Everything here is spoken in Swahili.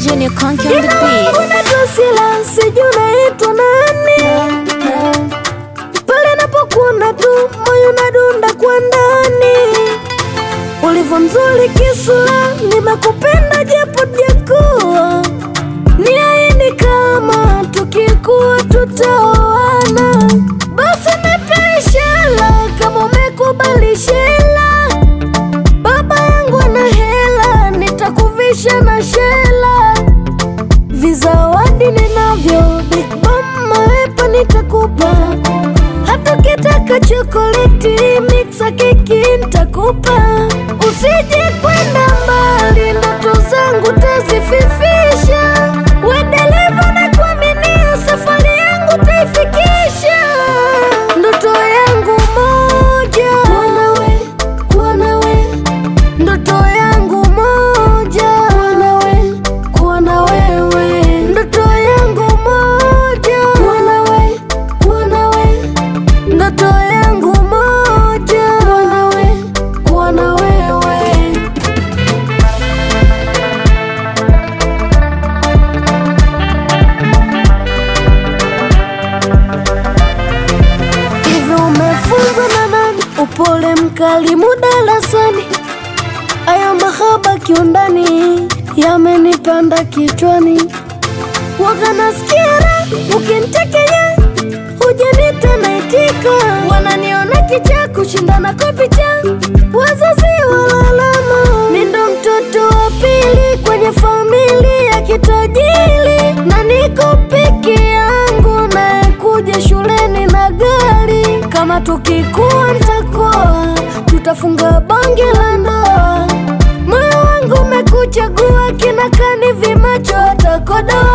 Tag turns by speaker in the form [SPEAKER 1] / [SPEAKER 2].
[SPEAKER 1] Junior Conky on the
[SPEAKER 2] Jina
[SPEAKER 1] beat.
[SPEAKER 2] langu naitwa Sila, sijui unaitwa nani? Pale napokuona tu moyo unadunda kwa ndani, ulivyo mzuri kisura, nimekupenda japo jakuwa niahidi kama tukikuwa tutaoana, basi nipe ishara kama umekubali shela. Baba yangu ana hela, nitakuvisha na shela vizawadi ninavyo Big Mama wepa nitakupa, hata ukitaka chokoleti mixa keki nitakupa. Usije kwenda mbali, ndoto zangu tazififisha. We dereva na kuaminia, safari yangu taifikisha. Ndoto yangu moja, kuwa nawe, kuwa nawe ndoto yangu moja kuwa nawe, kuwa na wewe. Ndoto yangu moja kuwa nawe, kuwa nawe. Ndoto yangu moja kuwa nawe, kuwa na wewe. Hivi umefunzwa na nani? Upole mkali mudalasani Aya mahaba kiundani yamenipanda kichwani, waga nasikia raha ukinitekenya, hujanita naitika, wananiona kicha kushindana kwa picha, wazazi walalama, mi ndo mtoto wa pili kwenye familia ya kitajiri, na niko peke yangu nayekuja shuleni na gari, kama tukikuwa nitakoa, tutafunga bonge la ndoa Moyo wangu umekuchagua kina kani vimacho watakodoa